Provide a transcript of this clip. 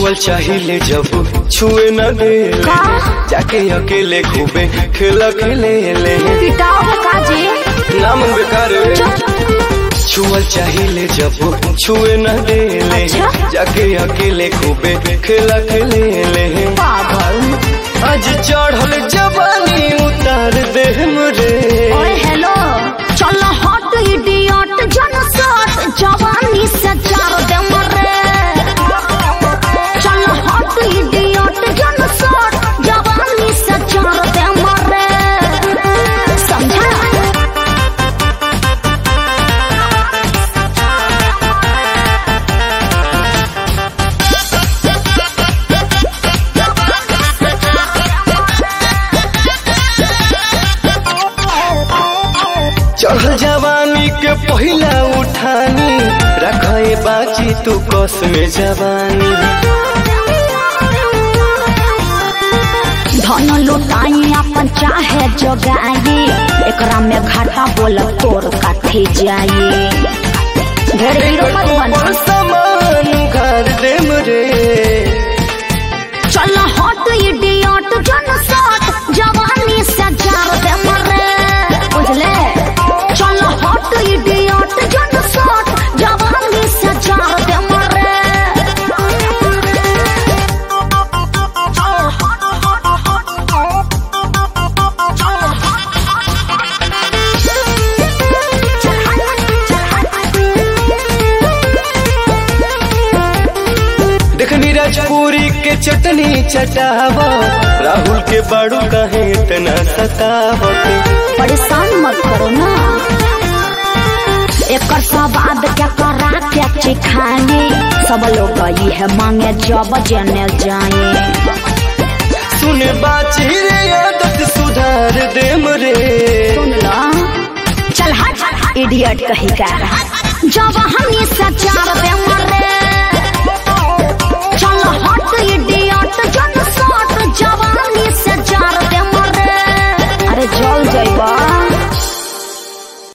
छुअल चाहिए जब छुए न दे का? जाके अकेले खूबे खेला खेले ले पिटाओ काजी नाम बेकार छुअल चाहिए जब छुए न दे ले अच्छा? जाके अकेले खूबे खेला खेले ले पागल आज चढ़ल जवानी उतार दे मुरे ओए हेलो चल हट इडियट जन सट जवानी से चार दे मरे चल हट इडियट जन सट जवानी से चार दे मरे समझा चढ़ल जवानी के पहिला उठानी रखे बाची तू कस में जवानी धन लुटाई अपन चाहे जोगाई एकरा में घाटा बोल तोर काथे जाई ढेर हीरो मत बना पर सामान घर दे मुरे चल हट इडियट जन सट जवानी से जार दे मरे बुझले चल हट इडियट जन सट जवानी से जार दे मरे देखनी राजपुरी के चटनी चटावा राहुल के बाड़ू कहे इतना सतावत परेशान मत करो ना एकर स्वाद क्या करा क्या चिखाने सब लोग ये है मांगे जब जने जाए सुने बाची रे आदत सुधार दे मुरे सुन लो चल हट इडियट कही का जब हम ये सचार दे मरे